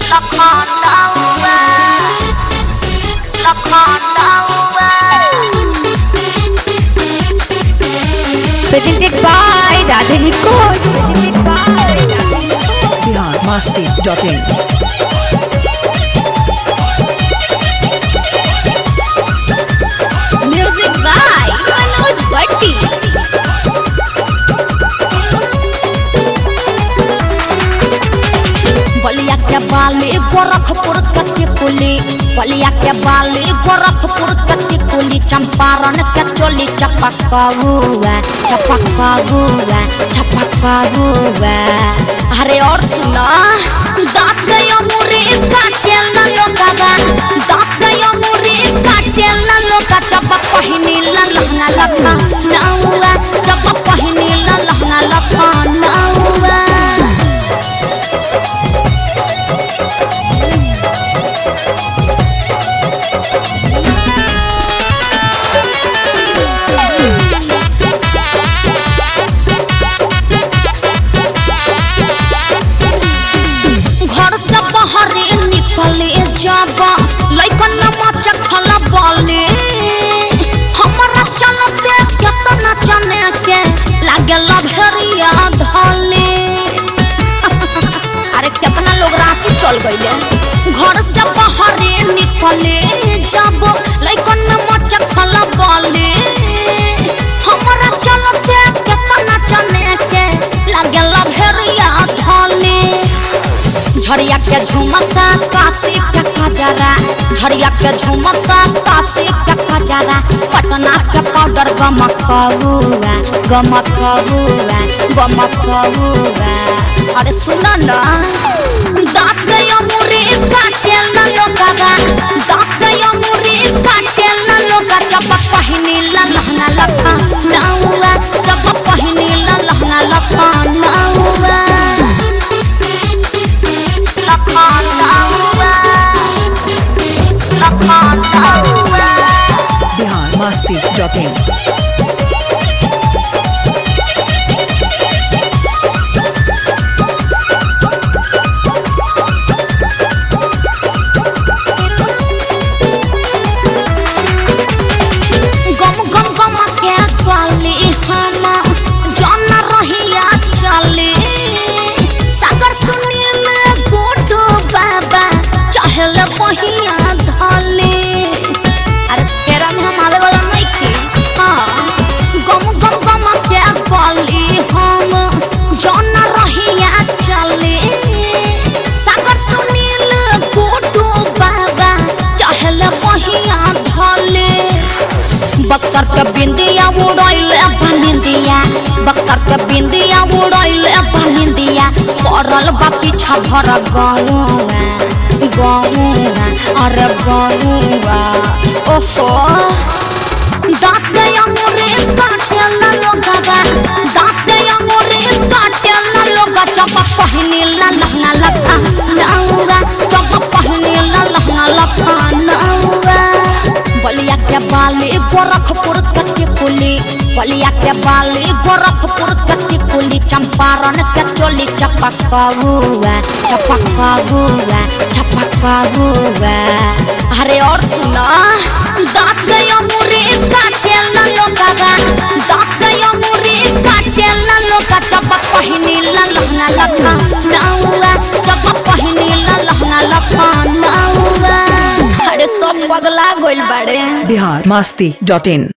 Lakhanawa Lakhanawa Presented by Radha Records. Bihar Masti dot in Music by Manoj Bhatti. Ballia के बाली गोरखपुर कति कुली बलिया के बाली गोरखपुर कति कुली चंपारण के चोली चपक हुआ चपक हुआ चपक हुआ अरे और सुना दांत गयो मुरी काटे ला लोगा दांत गयो मुरी काटे ला लोगा चपक पहिनी ला लहंगा लखा नाउआ चपक पहिनी ला लहंगा लखा नाउआ घर से बाहरे निकले जब लइकन मच खला बोले हमरा चलते केतना चने के लागे लभरिया धले अरे केतना लोग रांची चल गइले घर से बाहरे निकले जब लइकन मच खला बोले हमरा चलते केतना चने के लागे लभरिया धले झड़िया के झुमका काशी के खजरा झड़िया के झुमका काशी के खजरा पटना के पाउडर गमक हुआ गमक हुआ गमक हुआ अरे सुन ना दांत गयो मुरी काटे ला लोगा दांत गयो मुरी काटे ला लोगा चपक पहिनी ला लहंगा लखा नाउआ चपक पहिनी ला लहंगा लखा नाउआ Lakhanawa Lakhanawa Bihar Masti dot in गम गम गम के गली हम जन रहिया चले सागर सुनील गोटो बाबा चहल बहिया धले अरे तेरा में हम आवे वाला नहीं थे हाँ गम गम गम के गली हम जन रहिया चले सागर सुनील गोटो बाबा चहल बहिया धले बक्सर के बिंदिया उड़ैले बनिंदिया बक्सर के बिंदिया उड़ैले बनिंदिया पड़ल बा पीछा भर गौआ गौआ अरे गौआ ओहो दांत गया मोरे काटे ला लोगा दांत गया मोरे काटे ला लोगा चपक पहिनी ला लहंगा लखा नाउआ चपक पहिनी ला लहंगा लखा नाउआ बलिया के बाली गोरखपुर कति कुली बलिया के बाली गोरखपुर कति कुली चंपारण के चोली चपक हुआ चपक हुआ चपक हुआ अरे और सुना दांत गयो मुरी काटे ला लोगा दांत गयो मुरी काटे ला लोगा चपक पहिनी ला लहंगा लखा नाउआ चपक पहिनी ला लहंगा लखा नाउआ अरे सब पगला गइल बाड़े बिहार मस्ती डॉट इन